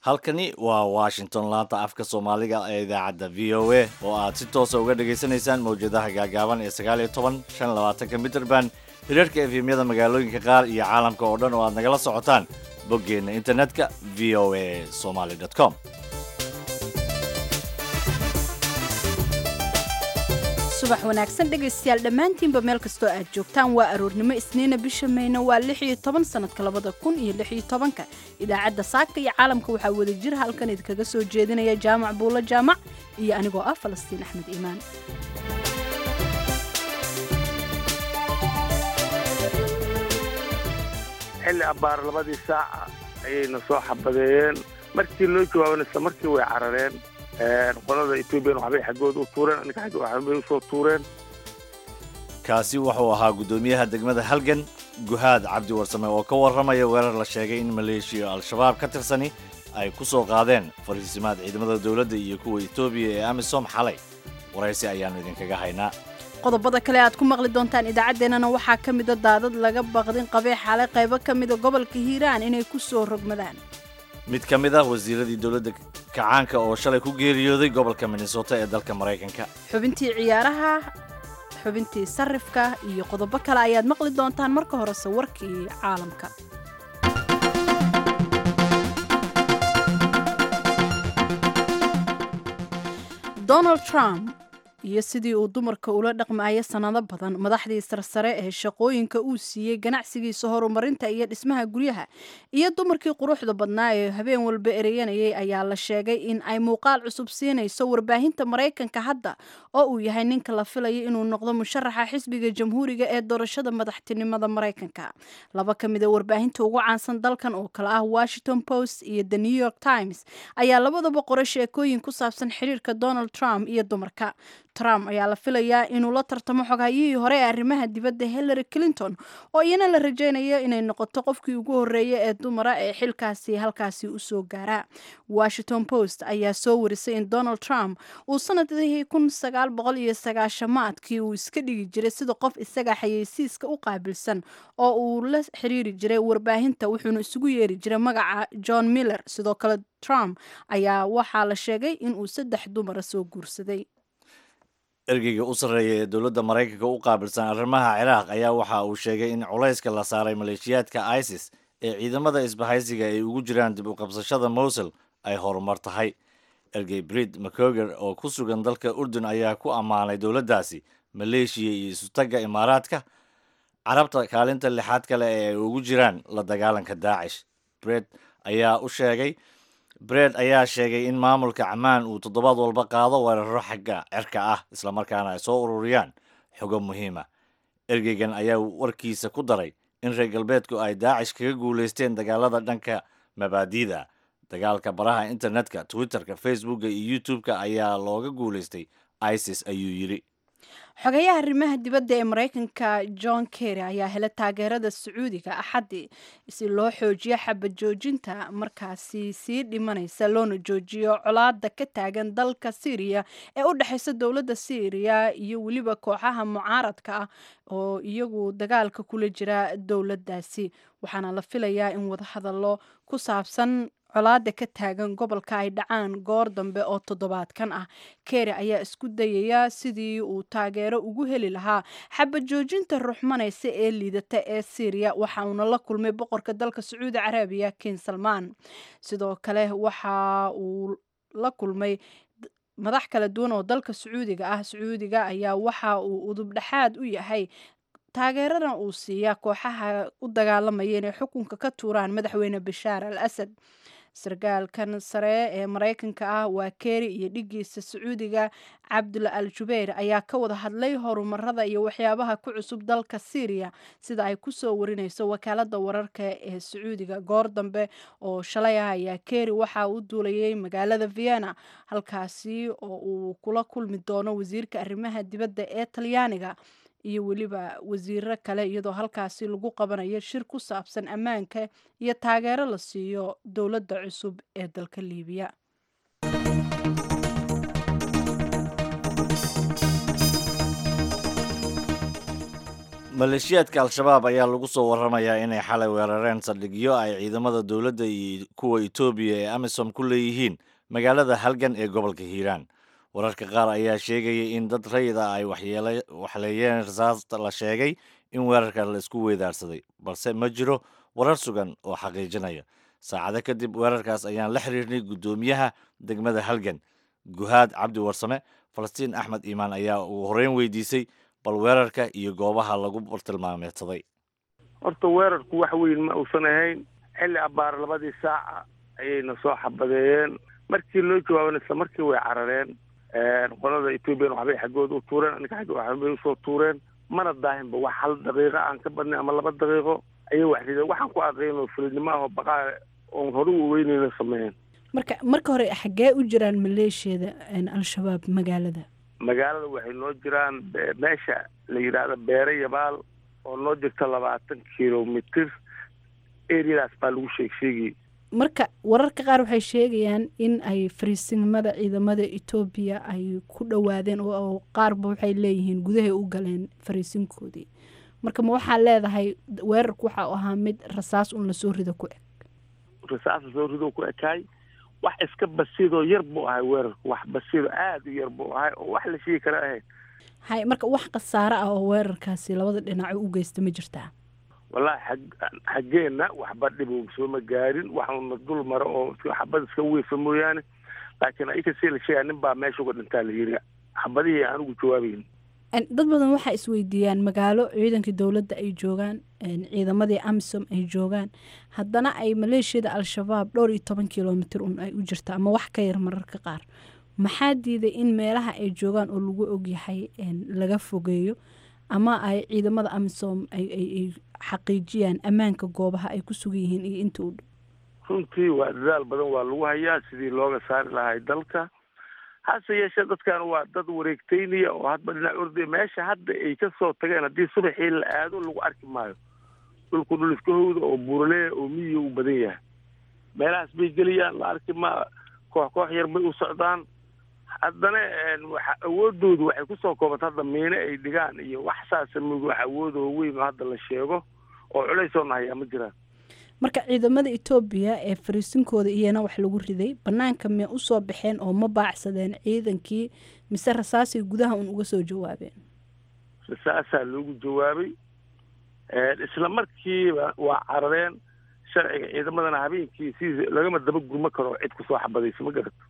halkani waa washington laanta afka soomaaliga ee idaacadda v o a oo aad si toosa uga dhegaysanaysaan mawjadaha gaagaaban ee sagaal iyo toban shan labaatanka mitrband hirarka efemyada magaalooyinka qaar iyo caalamka oo dhan oo aad nagala socotaan boggeenna internetka v o a somaly com subax wanaagsan dhegaystayaal dhammaantiinba meel kastoo aad joogtaan waa aroornimo isniina bisha mayna waa lix iyo toban sanadka labada kun iyo lix iyo tobanka idaacadda saaka iyo caalamka waxaa wada jir halkan idinkaga soo jeedinaya jaamac buulo jaamac iyo anigoo ah falastiin axmed iimaan xilli abbaar labadii saaca ayayna soo xabadeeyeen markii loo jawaabana isla markii way carareen qolada etoobiyan waxbay xaggooda u tuureen annika xagga waxbay usoo tuureen kaasi wuxuu ahaa guddoomiyaha degmada halgan guhaad cabdi warsame oo ka warramaya weerar la sheegay in maleeshiya al-shabaab ka tirsani ay ku soo qaadeen fariisimaad ciidamada dowladda iyo kuwa etoobiya ee amisom xalay waraysi ayaannu idinkaga haynaa qodobada kale aad ku maqli doontaan idaacaddeenana waxaa ka mida daadad laga baqdin qabee xalay qaybo ka mida gobolka hiiraan inay ku soo rogmadaan mid ka mid ah wasiiradii dowladda kacaanka oo shalay ku geeriyooday gobolka minnesota ee dalka maraykanka xubintii ciyaaraha xubintii sarifka iyo qodobo kale ayaad maqli doontaan marka horese warkii caalamka donald trump iyo sidii uu dumarka ula dhaqmaayo sannado badan madaxdii sarsare ee shaqooyinka uu siiyey ganacsigiisa horumarinta iyo dhismaha guryaha iyo dumarkii quruxda badnaa ee habeen walba ereyanayay ayaa la sheegay in ay muuqaal cusub siinayso warbaahinta maraykanka hadda oo uu yahay ninka la filayo inuu noqdo musharaxa xisbiga jamhuuriga ee doorashada madaxtinimada maraykanka laba ka mid a warbaahinta ugu caansan dalkan oo kale ah washington post iyo the new york times ayaa labadaba qoray sheekooyin ku saabsan xiriirka donald trump iyo dumarka trump ayaa la filayaa inuu la tartamo xogaayihii hore ee arrimaha dibadda hillary clinton oo iyana la rajaynayo inay noqoto qofkii ugu horreeya ee dumara ee xilkaasi halkaasi usoo gaara washington post ayaa soo warisay in donald trump uu sanadihii kun sagaal boqol iyo sagaashamaadkii uu iska dhigi jiray sida qof isaga xayeysiiska u qaabilsan oo uu la xiriiri jiray warbaahinta wuxuuna isugu yeeri jiray magaca john miller sidoo kale trump ayaa waxaa la sheegay inuu saddex dumara soo guursaday ergeyga u sarreeya ee dowladda maraykanka u qaabilsan arrimaha ciraaq ayaa waxa uu sheegay in culayska la saaray maleeshiyaadka isis ee ciidamada isbahaysiga ay ugu jiraan dib u qabsashada mowsul ay horumar tahay ergey brid macoger oo ku sugan dalka urdun ayaa ku ammaanay dowladdaasi maleeshiya iyo isutagga imaaraadka carabta kaalinta lixaad kale ee ay ugu jiraan la dagaalanka daacish bred ayaa u sheegay bred ayaa sheegay in maamulka camaan uu toddobaad walba qaado weeraro xagga cirka ah islamarkaana ay soo ururiyaan xogo muhiima ergeygan ayaa warkiisa ku daray in reer galbeedku ay daacish kaga guulaysteen dagaalada dhanka mabaadiida dagaalka baraha internetka twitterka facebooka iyo youtube-ka ayaa looga guulaystay isis ayuu yidhi xogayaha arrimaha dibadda ee maraykanka john kerry ayaa helay taageerada sacuudiga axaddii si loo xoojiyo xabad joojinta markaasi sii dhimanaysa loona joojiyo colaada ka taagan dalka syriya ee u dhexaysa dowladda syriya iyo weliba kooxaha mucaaradka ah oo iyagu dagaalka kula jira dowladdaasi waxaana la filayaa in wadahadallo ku saabsan colaada ka taagan gobolka ay dhacaan goor dambe oo toddobaadkan ah keri ayaa isku dayaya sidii uu taageero ugu heli lahaa xabad joojinta ruxmanaysa ee liidata ee syriya waxa uuna la kulmay boqorka dalka sacuudi carabiya kin salmaan sidoo kale waxa uu la kulmay madax kala duwan oo dalka sacuudiga ah sacuudiga ayaa waxa uu udub dhexaad u yahay taageeradan uu siiya kooxaha u dagaalamaya inay xukunka ka tuuraan madaxweyne bashaar al asad sarkaalkan sare ee maraykanka ah waa keri iyo dhigiisa sacuudiga cabdula al jubayr ayaa ka wada hadlay horumarada iyo waxyaabaha ku cusub dalka syriya sida ay kusoo warinayso wakaalada wararka ee sacuudiga goor dambe oo shalay ah ayaa keri waxa uu duulayay magaalada vienna halkaasi oo uu kula kulmi doono wasiirka arrimaha dibadda ee talyaaniga iyo weliba wasiiro kale iyadoo halkaasi lagu qabanayo shir ku saabsan ammaanka iyo taageero la siiyo dowladda cusub ee dalka liibiya maleeshiyaadka al-shabaab ayaa lagu soo waramayaa inay xalay weerareen saldhigyo ay ciidamada dowladda iyo kuwa etoobiya ee amisom ku leeyihiin magaalada halgan ee gobolka hiiraan wararka qaar ayaa sheegaya in dad rayid ah ay waxleeyeen rasaasta la sheegay in weerarka la isku weedaarsaday balse ma jiro warar sugan oo xaqiijinaya saacado kadib weerarkaas ayaan la xiriirnay guddoomiyaha degmada halgan guhaad cabdi warsame falastiin axmed iimaan ayaa ugu horreyn weydiisay bal weerarka iyo goobaha lagu bartilmaameedsaday horta weerarku wax weyn ma uusan ahayn xilli abbaar labadii saaca ayayna soo xabadeeyeen markii loo jawaabana isla markii way carareen qolada ethoobiyan waxbay xaggooda u tuureen aninka xagga waxbay usoo tuureen mana daahinba wax hal daqiiqo aan ka badnay ama laba daqiiqo ayay wax rideen waxaan ku aqaynoo fulinimo ah oo baqaa oon hore u weynayna sameeyeen marka marka hore xaggee u jiraan maleeshiyada al-shabaab magaalada magaalada waxay noo jiraan meesha la yidhaahdo beere yabaal oo noo jirta labaatan kilomitr areadaas baa lagu sheeg sheegayay marka wararka qaar waxay sheegayaan in ay fariisinimada ciidamada etoobiya ay ku dhowaadeen oo qaarba waxay leeyihiin gudahay u galeen fariisinkoodii marka ma waxaa leedahay weerarku waxa u ahaa mid rasaas un lasoo rido ku eg rasaas lasoo rido ku ekaay wax iska basiidoo yar buu ahay weerarku wax basiido aada u yar buu ahay oo wax la sheegi kara ahayd hay marka wax khasaare ah oo weerarkaasi labada dhinaco u geysta ma jirtaa wallaahi xag xaggeenna waxba dhibo sooma gaarin waxuna dul maro oo xabad iska weyfa mooyaane laakiin ayakasii la sheegaa nin baa meesha uga dhintaa la yiri xabadihii aan ugu jawaabayn dad badan waxay isweydiiyaan magaalo ciidankii dowladda ay joogaan ciidamadii amisom ay joogaan haddana ay maleeshiyada al-shabaab dhowr iyo toban kilomitr un ay u jirta ama wax ka yar mararka qaar maxaa diiday in meelaha ay joogaan oo lagu ogyahay laga fogeeyo ama ay ciidamada amisom ay xaqiijiyaan ammaanka goobaha ay ku sugan yihiin iyo inta u dhow runtii waa dadaal badan waa lagu hayaa sidii looga saari lahay dalka hase yeeshee dadkan waa dad wareegteynaya oo hadba dhinac ordaya meesha hadda ay ka soo tageen haddii subaxii la aado lagu arki maayo dhulku dhul iska howda oo buuraleya oo miyiga u badan yahay meelahaas bay geliyaan la arki ma koox koox yar bay u socdaan haddana waxa awoodoodu waxay kusoo koobanta hadda miine ay dhigaan iyo wax saasa mug wax awoodoo weyn oo hadda la sheego oo culaysoo nahayaa ma jiraan marka ciidamada etoobiya ee fariisinkooda iyana wax lagu riday banaanka mee usoo baxeen oo ma baacsadeen ciidankii mise rasaasay gudaha un uga soo jawaabeen rasaasaa loogu jawaabay isla markiiba waa carareen sharciga ciidamadana habeenkii si lagama daba gurma karo cid kusoo xabadayso ma garato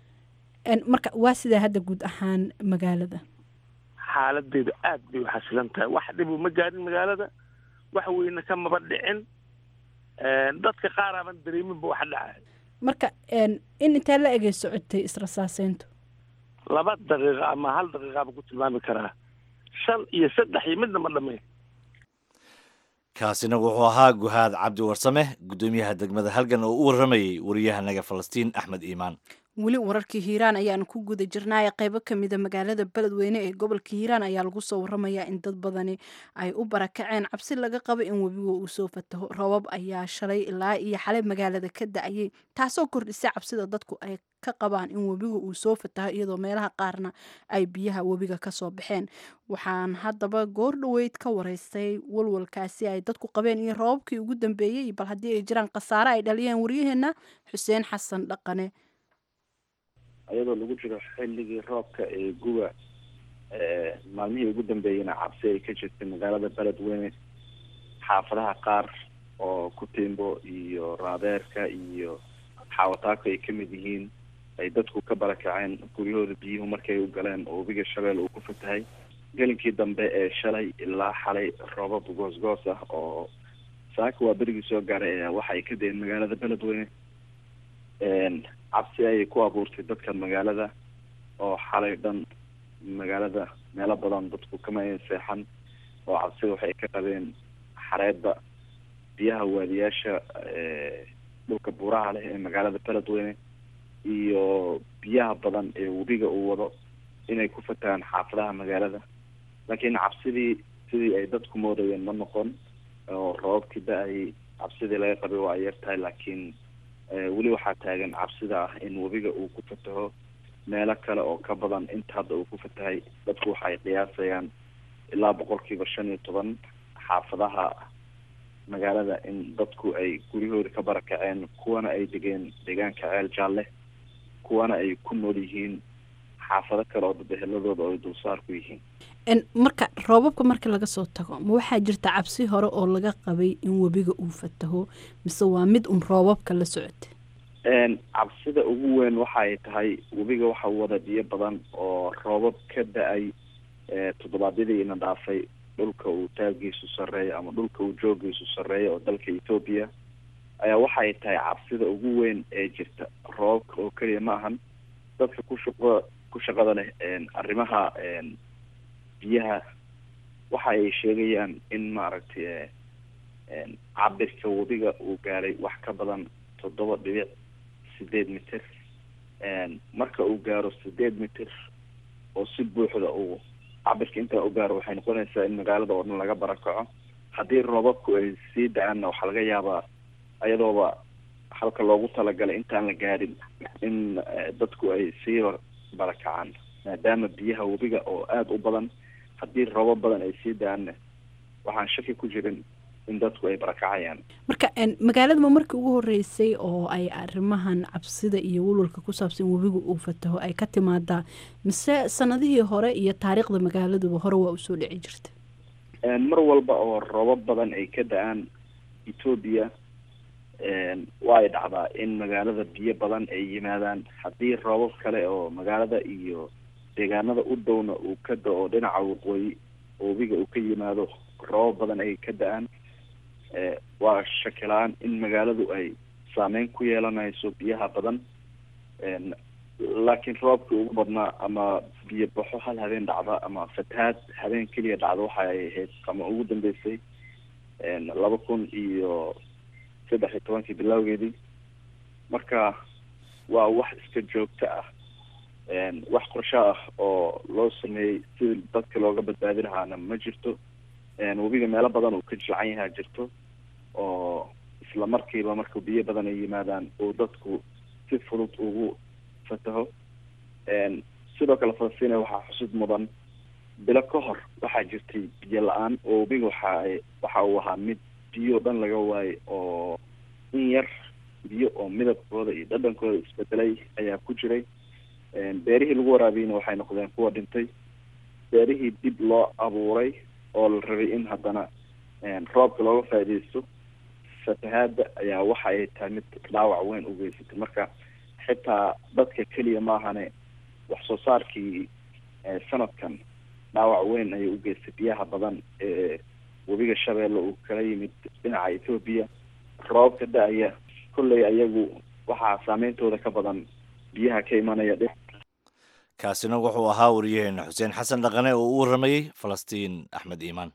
marka waa sidaa hadda guud ahaan magaalada xaaladeedu aad bay u xasilan tahay wax dhibu ma gaarin magaalada wax weyne kamaba dhicin dadka qaar aaban dareeminba waxa dhacay marka in intee la egay socotay israsaaseyntu laba daqiiqa ama hal daqiiqaaba ku tilmaami karaa shan iyo saddex iyo midna ma dhammayn kaasina wuxuu ahaa guhaad cabdi warsame guddoomiyaha degmada halgan oo u warramayey wariyahanaga falastiin axmed iimaan weli wararkii hiiraan ayaanu ku guda jirnaaye qeybo kamida magaalada beledweyne ee gobolka hiiraan ayaa lagu soo waramayaa in dad badani ay u barakaceen cabsi laga qabo in webiga uu soo fataho robab ayaa shalay ilaa iyo xalay magaalada ka da-ayay taasoo kordhisay cabsida dadku ay ka qabaan in webiga uu soo fataho iyadoo meelaha qaarna ay biyaha webiga kasoo baxeen waxaan haddaba goor dhoweyd ka wareystay walwalkaasi ay dadku qabeen iyo robabkii ugu dambeeyey bal haddii ay jiraan khasaare ay dhaliyeen waryaheena xuseen xasan dhaqane iyadoo lagu jiro xilligii roobka ee guba maalmihii ugu dambeeyeyna cabsi ay ka jirtay magaalada beledweyne xaafadaha qaar oo kutimbo iyo raadeerka iyo xaawataako ay kamid yihiin ay dadku ka barakaceen guryahooda biyuhu markay u galeen oo webiga shabeel uu ku fatahay gelinkii dambe ee shalay ilaa xalay roobab goosgoos ah oo saaka waa berigii soo gaaray waxa ay ka deen magaalada beledweyne cabsi ayay ku abuurtay dadka magaalada oo xalay dhan magaalada meelo badan dadku kama ayan seexan oo cabsida waxay ka qabeen xareedda biyaha waadiyaasha dhulka buuraha leh ee magaalada beledweyne iyo biyaha badan ee webiga uu wado inay ku fatahaan xaafadaha magaalada laakiin cabsidii sidii ay dadku moodayeen ma noqon oo roobabkii da-ayay cabsidii laga qabay waa ay yar tahay laakiin weli waxaa taagan cabsida ah in webiga uu ku fataho meelo kale oo ka badan inta hadda uu ku fatahay dadku waxay qiyaasayaan ilaa boqolkiiba shan iyo toban xaafadaha magaalada in dadku ay guryahooda ka barakaceen kuwana ay degeen deegaanka ceel jaalle kuwana ay ku nool yihiin xaafado kale oo dabeheladooda oo ay dulsaar ku yihiin marka roobabka marka laga soo tago ma waxaa jirta cabsi hore oo laga qabay in webiga uu fataho mise waa mid un roobabka la socota cabsida ugu weyn waxay tahay webiga waxa wada biyo badan oo roobab ka da-ay toddobaadyadii ina dhaafay dhulka uu taagiisu sarreeyo ama dhulka uu joogiisu sarreeyo oo dalka etoobiya ayaa waxay tahay cabsida ugu weyn ee jirta roobabka oo keliya ma ahan dadka ku shaqo ku shaqada leh arrimaha biyaha waxa ay sheegayaan in maaragtay cabirka webiga uu gaaray wax ka badan toddoba dhibic sideed mitir marka uu gaaro sideed mitir oo si buuxda uu cabirka intaa u gaaro waxay noqonaysaa in magaalada oo dhan laga barakaco haddii roobabku ay sii da-aanna waxaa laga yaabaa ayadooba halka loogu talagalay intaan la gaadhin in dadku ay sii barakacaan maadaama biyaha webiga oo aada u badan haddii roobab badan ay sii da-aanna waxaan shaki ku jirin in dadku ay barakacayaan marka magaaladama markii ugu horeysay oo ay arrimahan cabsida iyo walwalka ku saabsan webiga uu fataho ay ka timaadaa mise sanadihii hore iyo taariikhda magaaladuba hore waa usoo dhici jirta mar walba oo roobab badan ay ka da-aan etoobiya waa ay dhacdaa in magaalada biyo badan ay yimaadaan haddii roobab kale oo magaalada iyo deegaanada u downa uu ka da-o dhinaca waqooyi webiga uu ka yimaado roobab badan ay ka da-aan waa shakilaan in magaaladu ay saameyn ku yeelanayso biyaha badan laakiin roobkii ugu badnaa ama biyo baxo hal habeen dhacda ama fatahaad habeen keliya dhacda waxa ay ahayd ama ugu dambeysay laba kun iyo saddex iyo tobankii bilowgeedii marka waa wax iska joogto ah wax qorsho ah oo loo sameeyey si dadka looga badbaadi lahaana ma jirto webiga meelo badan uu ka jilcan yahaa jirto oo isla markiiba marka biyo badan ay yimaadaan uu dadku si fudud ugu fataho sidoo kale falastina waxaa xusud mudan bilo ka hor waxaa jirtay biyo la-aan oo webiga waxa waxa uu ahaa mid biyo dhan laga waayay oo in yar biyo oo midabkooda iyo dhadhankooda isbedelay ayaa ku jiray beerihii lagu waraabiyeyna waxay noqdeen kuwa dhintay beerihii dib loo abuuray oo la rabay in haddana roobka looga faaideysto fatahaada ayaa waxa ay tahay mid dhaawac weyn u geysatay marka xitaa dadka keliya maahane wax soo saarkii sanadkan dhaawac weyn ayay u geystay biyaha badan ee webiga shabeelle uu kala yimid dhinaca etoobiya roobka da-aya kolley ayagu waxaa saameyntooda ka badan biyaha ka imanaya kaasina wuxuu ahaa wariyaheena xuseen xasan dhaqane oo u waramayey falastiin axmed iimaan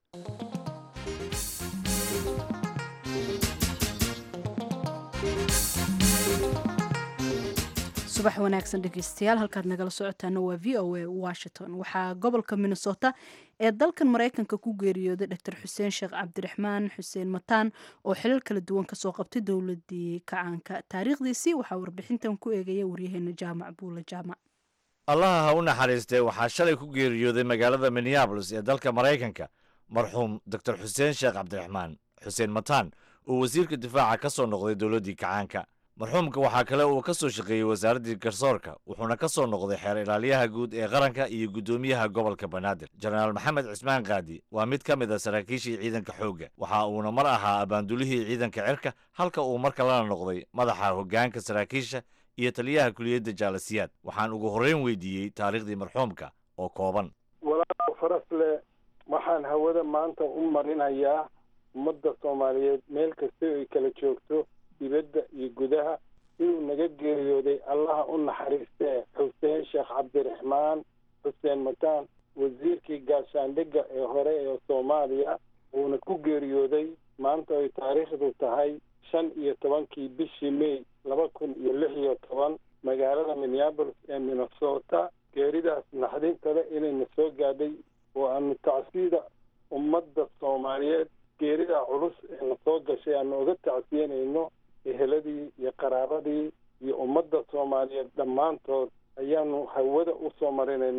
subax wanaagsan dhegeystayaal halkaad nagala socotaana waa v o a washington waxaa gobolka minnesota ee dalkan maraykanka ku geeriyooday dor xuseen sheekh cabdiraxmaan xuseen mataan oo xilal kala duwan kasoo qabtay dowladii kacaanka taariikhdiisii waxaa warbixintan ku eegaya waryaheena jaamac buula jaamac allaha ha u naxariistee waxaa shalay ku geeriyooday magaalada minneabolis ee dalka maraykanka marxuum doctor xuseen sheekh cabdiraxmaan xuseen mataan oo wasiirka difaaca ka soo noqday dowladdii kacaanka marxuumka waxaa kale uu ka soo shaqeeyey wasaaraddii garsoorka wuxuuna ka soo noqday xeer ilaaliyaha guud ee qaranka iyo guddoomiyaha gobolka banaadir jenaraal maxamed cismaan kaadi waa mid ka mid a saraakiishii ciidanka xoogga waxa uuna mar ahaa abaandulihii ciidanka cirka halka uu mar kalena noqday madaxa hoggaanka saraakiisha iyo taliyaha kuliyadda jaalasiyaad waxaan ugu horreyn weydiiyey taariikhdii marxuumka oo kooban walaal farasle waxaan hawada maanta u marinayaa ummadda soomaaliyeed meel kasta ay kala joogto dibadda iyo gudaha inuu naga geeriyooday allaha u naxariistee xuseen sheekh cabdiraxmaan xuseen mataan wasiirkii gaashaandhigga ee hore ee soomaaliya uuna ku geeriyooday maanta ay taariikhdu tahay shan iyo tobankii bishii may laba kun iyo lix iyo toban magaalada minneabolis ee minnesota geeridaas naxdintale inayna soo gaadhay oo aanu tacsiida ummadda soomaaliyeed geerida culus ee na soo gashay aanu uga tacsiyanayno eheladii iyo qaraabadii iyo ummadda soomaaliyeed dhammaantood ayaanu hawada u soo marinaynaa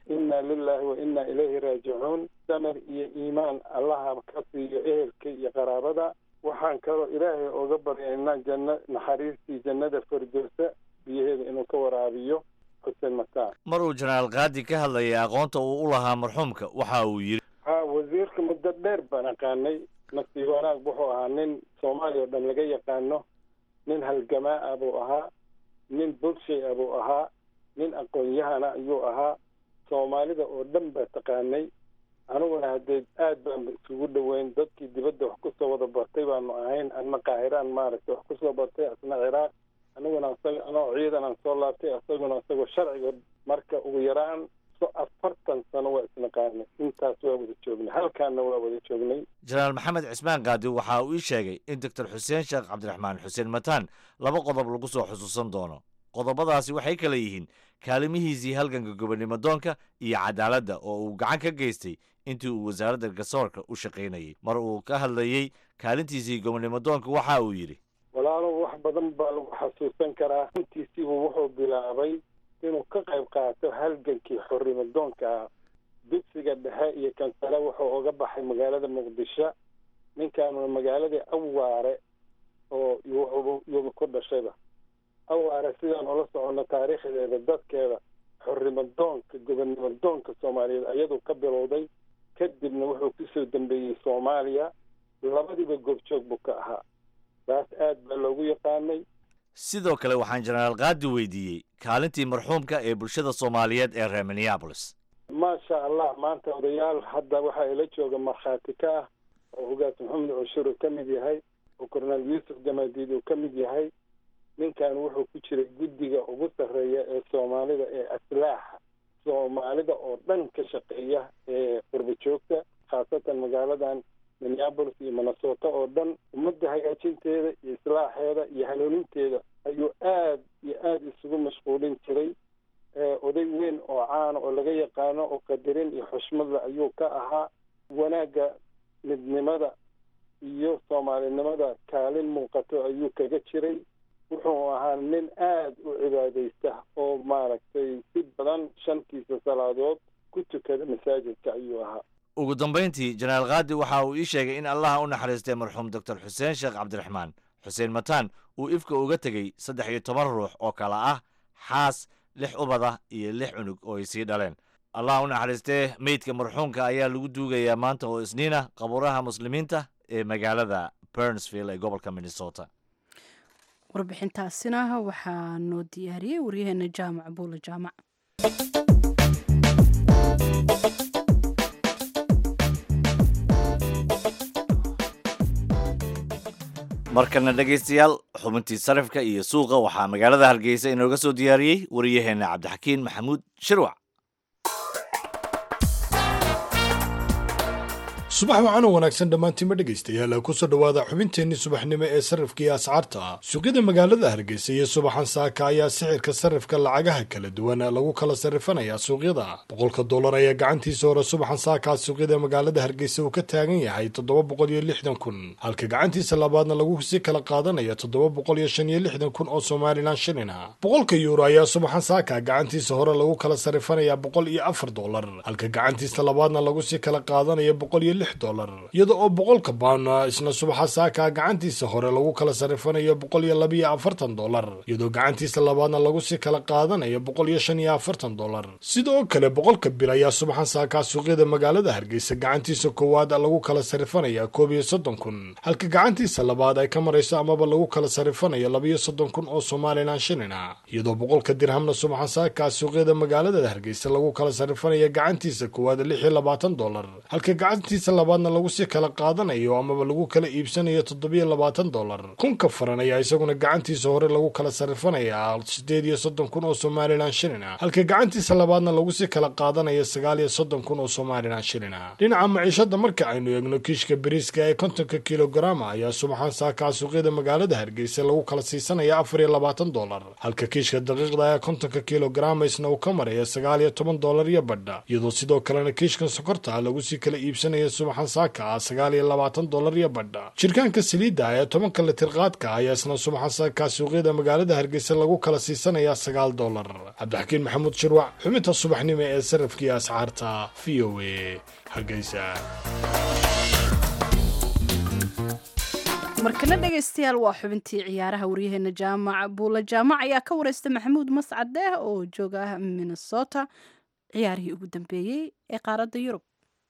inna lilahi wa inna ilayhi raajicuun samir iyo iimaan allaha ka siiyo ehelka iyo qaraabada waxaan kaloo ilaahay oga baryaynaa janno naxariistii jannada fardowsa biyaheeda inuu ka waraabiyo xuseen mataan mar uu jenaraal kaadi ka hadlayay aqoonta uu u lahaa marxuumka waxa uu yidhi ha wasiirka muddo dheer baan aqaanay nasiib wanaag wuxuu ahaa nin soomaaliya oo dhan laga yaqaano nin halgamaa ah buu ahaa nin bulshay ah buu ahaa nin aqoon-yahana ayuu ahaa soomaalida oo dhan baa taqaanay aniguna haddee aad baan isugu dhoweyn dadkii dibadda wax kusoo wada bartay baanu ahayn anna qaahiraan maaragtay wax kusoo bartay asna ciraaq aniguna isaga anoo ciidan aan soo laabtay isaguna isagoo sharciga marka ugu yaraan so afartan sano waa isnaqaanay intaas waa wada joognay halkaana waa wada joognay jenaraal maxamed cismaan kaadi waxa uu ii sheegay in doctor xuseen sheekh cabdiraxmaan xuseen mataan laba qodob lagu soo xusuusan doono qodobadaasi waxay kala yihiin kaalimihiisii halganka gobonnimo doonka iyo cadaaladda oo uu gacan ka geystay intii uu wasaaradda garsoorka u shaqaynayay mar uu ka hadlayey kaalintiisii gobonnimo doonka waxa uu yidhi walaalow wax badan baa lagu xasuusan karaa intiisiibuu wuxuu bilaabay inuu ka qayb qaato halgankii xorrimo doonka ah dugsiga dhexe iyo kansale wuxuu uga baxay magaalada muqdisho ninkaanuna magaaladii awaare oo yuuba ku dhashayba awaare sidaan ula soconno taariikhdeeda dadkeeda xorrimo doonka gobonnimo doonka soomaaliyeed ayaduu ka bilowday kadibna wuxuu kusoo dambeeyey soomaaliya labadiiba goobjoog buu ka ahaa taas aad baa loogu yaqaanay sidoo kale waxaan jenaraal kaadi weydiiyey kaalintii marxuumka ee bulshada soomaaliyeed ee reer minneabolis maasha allah maanta odayaal hadda waxaa ila jooga markhaati ka ah oo hogaas maxamed cushur uu ka mid yahay oo korneel yuusuf jamaadiid uu ka mid yahay ninkan wuxuu ku jiray guddiga ugu sarreeya ee soomaalida ee aslaaxa soomaalida oo dhan ka shaqeeya ee qurba joogta khaasatan magaaladan minneabolis iyo minnesota oo dhan ummadda hagaajinteeda iyo islaaxeeda iyo hanuuninteeda ayuu aad iyo aada isugu mashquulin jiray oday weyn oo caana oo laga yaqaano oo qadarin iyo xushmadla ayuu ka ahaa wanaagga midnimada iyo soomaalinimada kaalin muuqato ayuu kaga jiray wuxuu ahaa nin aad u cibaadaysta oo maaragtay si badan shantiisa salaadood ku tukada masaajidka ayuu ahaa ugu dambayntii jenaraal kaadi waxa uu ii sheegay in allaha u naxariistay marxuum doctor xuseen sheekh cabdiraxmaan xuseen mataan uu ifka uga tegey saddex iyo toban ruux oo kale ah xaas lix ubada iyo lix cunug oo ay sii dhaleen allah u naxariistee meydka marxuumka ayaa lagu duugayaa maanta oo isniina qabuuraha muslimiinta ee magaalada bernsville ee gobolka minnesota warbixintaasina waxaa noo diyaariyey waryaheena jaamac buule jaamac markana dhegaystayaal xubintii sarifka iyo suuqa waxaa magaalada hargeysa inooga soo diyaariyey wariyaheenna cabdixakiin maxamuud shirwac subax wacan oo wanaagsan dhammaantiinma dhegaystayaal kusoo dhowaada xubinteenni subaxnimo ee sarrifka iyo ascaarta suuqyada magaalada hargeysa iyo subaxan saaka ayaa sixirka sarrifka lacagaha kala duwan lagu kala sarrifanayaa suuqyada boqolka dollar ayaa gacantiisa hore subaxan saakaa suuqyada magaalada hargeysa uu ka taagan yahay toddoba boqol iyo lixdan kun halka gacantiisa labaadna lagu sii kala qaadanaya toddoba boqol iyo shan iyo lixdan kun oo somalilan shilina boqolka yuuro ayaa subaxan saaka gacantiisa hore lagu kala sarrifanayaa boqol iyo afar dollar halka gacantiisa labaadna lagu sii kala qaadanaya boqol iyo iyada oo boqolka baana isna subaxa saaka gacantiisa hore lagu kala sarrifanayo boqol iyo labiyo afartan dollar iyadoo gacantiisa labaadna lagu sii kala qaadanayo boqol iyo shan iyo afartan dollar sidoo kale boqolka bil ayaa subaxan saakaa suuqyada magaalada hargeysa gacantiisa koowaad lagu kala sarrifanaya koob iyo soddon kun halka gacantiisa labaad ay ka marayso amaba lagu kala sarrifanayo labiyo soddon kun oo somalilan shilina iyadoo boqolka dirhamna subaxan saakaa suuqyada magaalada hargeysa lagu kala sarrifanaya gacantiisa koowaad lix iyo labaatan dollar halka gacantiisa labaadna lagu sii kala qaadanayo amaba lagu kala iibsanayo toddobiyo labaatan dollar kunka faran ayaa isaguna gacantiisa hore lagu kala sarrifanayaa siddeed iyo soddon kun oo somalilan shilina halka gacantiisa labaadna lagu sii kala qaadanayo sagaal iyo soddon kun oo somalilan shilina dhinaca maciishada marka aynu eegno kiishka bariiska ee kontonka kilogaraama ayaa subaxan saakaa suuqyada magaalada hargeysa lagu kala siisanaya afar iyo labaatan dollar halka kiishka daqiiqda ee kontonka kilogaraama isna uu ka maraya sagaal iyo toban dollar iyo badha iyadoo sidoo kalena kiishkan sokorta lagu sii kala iibsanaya subaxan saaka ah sagaal iyo labaatan dolar iyo badha jirkaanka saliidda ee tobanka litir qaadka ayaa isna subaxan saaka suuqyada magaalada hargeysa lagu kala siisanayaa sagaal dolar cabdixakiin maxamuud shirwac xubinta subaxnimo ee sarafkii ascaarta v o a hargeysa markana dhegaystayaal waa xubintii ciyaaraha waryaheena jaamac buula jaamac ayaa ka wareysta maxamuud mascade oo jooga minnesota ciyaarihii ugu dambeeyey ee qaaradda yurub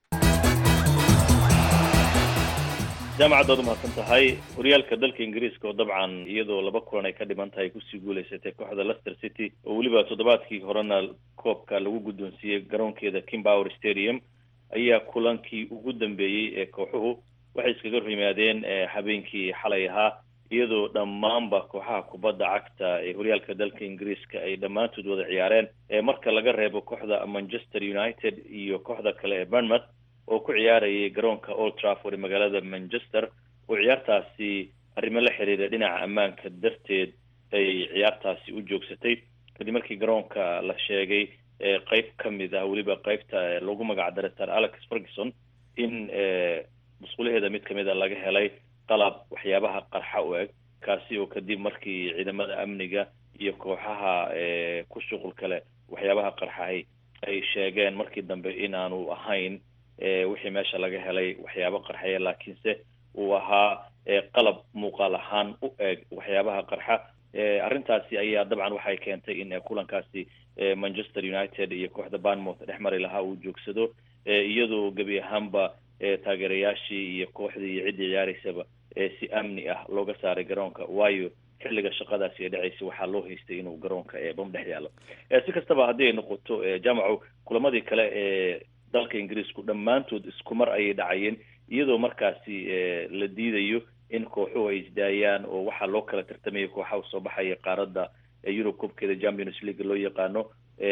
jaamacaddaad umahadsan tahay horyaalka dalka ingiriiska oo dabcan iyadoo laba kulan ay ka dhiman tahay kusii guuleysatay kooxda leicester city oo weliba toddobaadkii horena koobka lagu guddoonsiiyey garoonkeeda kimbower stadium ayaa kulankii ugu dambeeyey ee kooxuhu waxay iskaga hor yimaadeen habeenkii xalay ahaa iyadoo dhammaanba kooxaha kubadda cagta ee horyaalka dalka ingiriiska ay dhammaantood wada ciyaareen marka laga reebo kooxda manchester united iyo kooxda kale ee burnmouth oo ku ciyaarayay garoonka old trafford ee magaalada manchester oo ciyaartaasi arrimo la xiriira dhinaca ammaanka darteed ay ciyaartaasi u joogsatay kadib markii garoonka la sheegay qeyb ka mid ah weliba qeybta lagu magac daray sir alex ferguson in musqulaheeda mid kamid a laga helay qalab waxyaabaha qarxa u eg kaasi oo kadib markii ciidamada amniga iyo kooxaha ku shuqul kale waxyaabaha qarxahay ay sheegeen markii dambe inaanu ahayn wixii meesha laga helay waxyaabo qarxaya laakiinse uu ahaa qalab muuqaal ahaan u eg waxyaabaha qarxa arrintaasi ayaa dabcan waxay keentay in kulankaasi manchester united iyo kooxda banmouth dhex mari lahaa uu joogsado iyadoo gebi ahaanba taageerayaashii iyo kooxdii iyo ciddii ciyaareysaba si amni ah looga saaray garoonka waayo xilliga shaqadaasi ay dhacaysa waxaa loo haystay inuu garoonka bam dhex yaalo si kastaba haddii ay noqoto jamacu kulamadii kale ee dalka ingiriisku dhammaantood isku mar ayay dhacayeen iyadoo markaasi la diidayo in kooxuhu ay isdaayaan oo waxaa loo kala tartamaya kooxaha usoo baxaya qaaradda yurub koobkeeda champions league loo yaqaano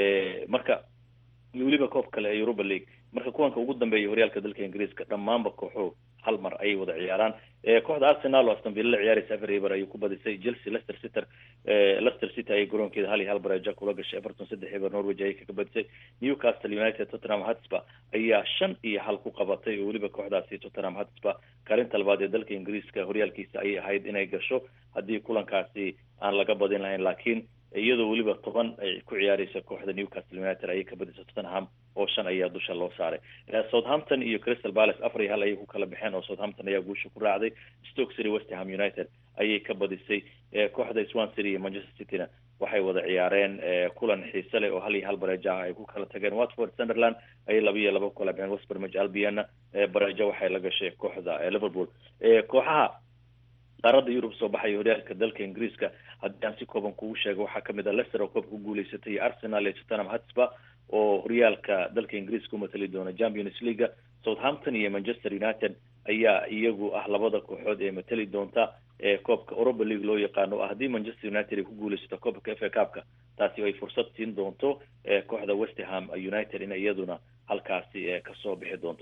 marka iyo weliba koob kale ee europa league marka kuwanka ugu dambeeya horyaalka dalka ingiriiska dhammaanba kooxuhu hal mar ayay wada ciyaaraan kooxda arsenal oo aston villa la ciyaaraysa afar eber ayay ku badisay chelsea leicester city leicester city ayay garoonkeeda hal iyo hal bareeja kula gashay everton saddex eber norwich ayay kaga badisay newcastle united tottenham hotspur ayaa shan iyo hal ku qabatay oo weliba kooxdaasi tottenham hotspur kaalinta labaad ee dalka ingiriiska horyaalkiisa ayay ahayd inay gasho haddii kulankaasi aan laga badin lahayn laakiin iyadoo weliba toban ay ku ciyaareysa kooxda newcastle united ayay ka badisay tottenham oo shan ayaa dusha loo saaray southampton iyo crystal palace afar iyo hal ayay ku kala baxeen oo southampton ayaa guusha ku raacday stoke city westham united ayay ka badisay kooxda swan city iyo manchester cityna waxay wada ciyaareen kulan xiise leh oo hal iyo hal bareejo ah ay ku kala tageen watford sunderland ayay laba iyo laba ku kala baxeen westbermage albiana bareejo waxay la gashay kooxda liverpool kooxaha qaaradda yurub soo baxaya horyaalka dalka ingiriiska haddii aan si kooban kugu sheego waxaa kamid ah leicester oo koobka ku guuleysatay iyo arsenal iyo tottenham hotspur oo horyaalka dalka ingiriiska umatali doona champions leaga southampton iyo manchester united ayaa iyagu ah labada kooxood ee matali doonta ee koobka europa league loo yaqaano haddii manchester united ay ku guuleysato koobka f a cupka taasi ay fursad siin doonto kooxda westerham united in iyaduna halkaasi kasoo bixi doonto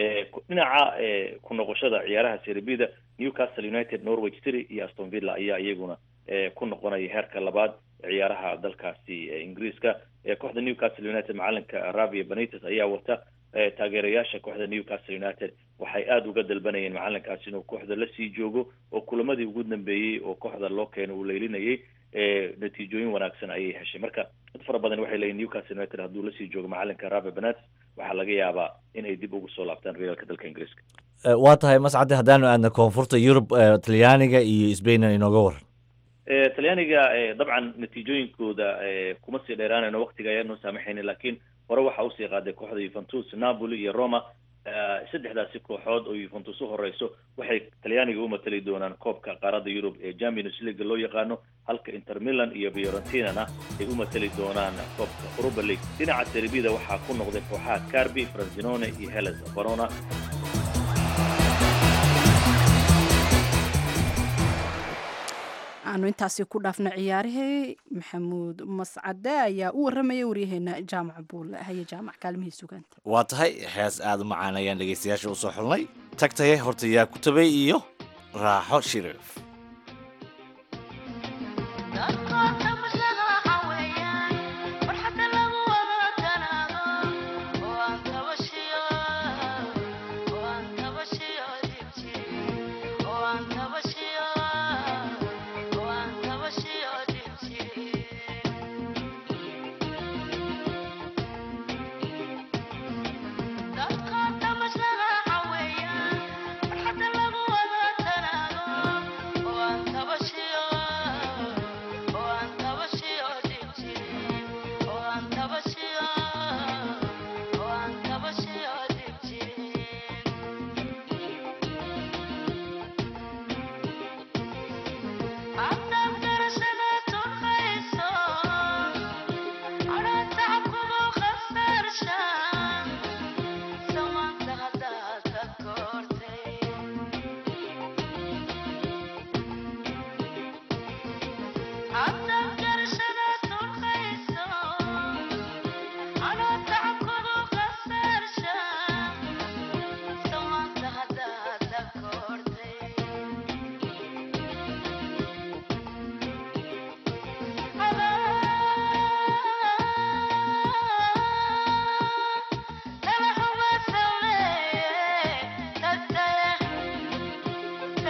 dhinaca ku noqoshada ciyaaraha serbida newcastle united norwich city iyo aston villa ayaa iyaguna ku noqonaya heerka labaad ciyaaraha dalkaasi ingiriiska kooxda newcastle united macalinka ravia benites ayaa wata taageerayaasha kooxda newcastle united waxay aada uga dalbanayeen macalinkaasi inuu kooxda lasii joogo oo kulamadii ugu dambeeyey oo kooxda loo keena uu leylinayay natiijooyin wanaagsan ayay heshay marka dad fara badan waxay leeyihin newcastle united hadduu lasii joogo macalinka ravia benites waxaa laga yaabaa in ay dib ugu soo laabtaan horyaalka dalka ingiriiska waa tahay mascade haddaanu aadna koonfurta yurub talyaaniga iyo sbain inooga waran talyaaniga dabcan natiijooyinkooda kuma sii dheeraanayno waktiga ayaanoo saamaxayna laakiin hore waxaa usii qaaday kooxda yuventus napoli iyo roma saddexdaasi kooxood oo yuventus u horeyso waxay talyaaniga u matali doonaan koobka qaaradda yurub ee champions league loo yaqaano halka inter milan iyo fiorentinana ay u matali doonaan koobka europa league dhinaca serbida waxaa ku noqday kooxaha carbi franzinone iyo heles verona aanu intaasi ku dhaafna ciyaarihii maxamuud mascade ayaa u waramayay waryaheena jaamac buulle haye jaamac kaalmihii sugaanta waa tahay hees aada u macaan ayaan dhegaystayaasha usoo xulnay tagtaye horta yaa ku tabay iyo raaxo shiriif Oh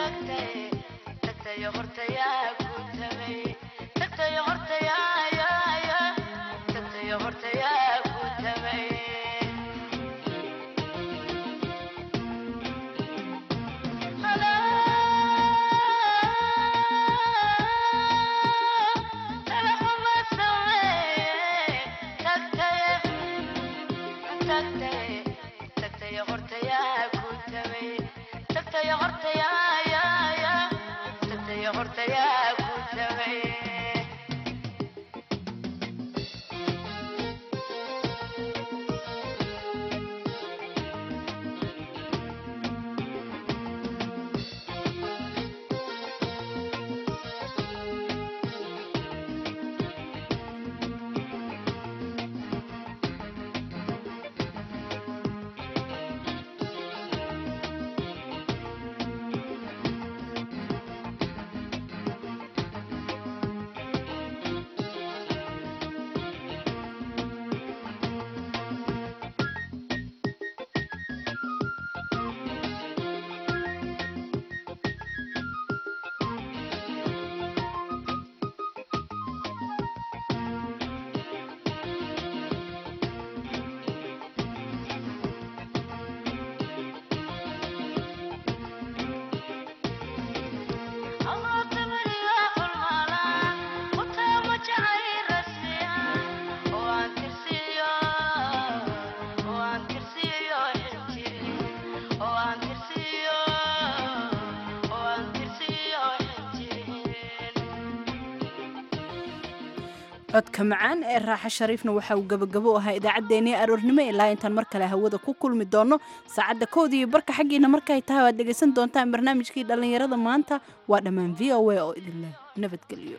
codka macaan ee raaxa shariifna waxa uu gabagabo u ahaa idaacaddeenii aroornimo ilaa intaan mar kale hawada ku kulmi doono saacadda kood iyo barka xaggiina markay tahay waad dhegaysan doontaan barnaamijkii dhallinyarada maanta waa dhammaan v o a oo idinleh nabadgelyo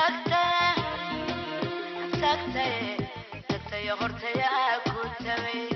tagtay tagtay hortaya ku tabay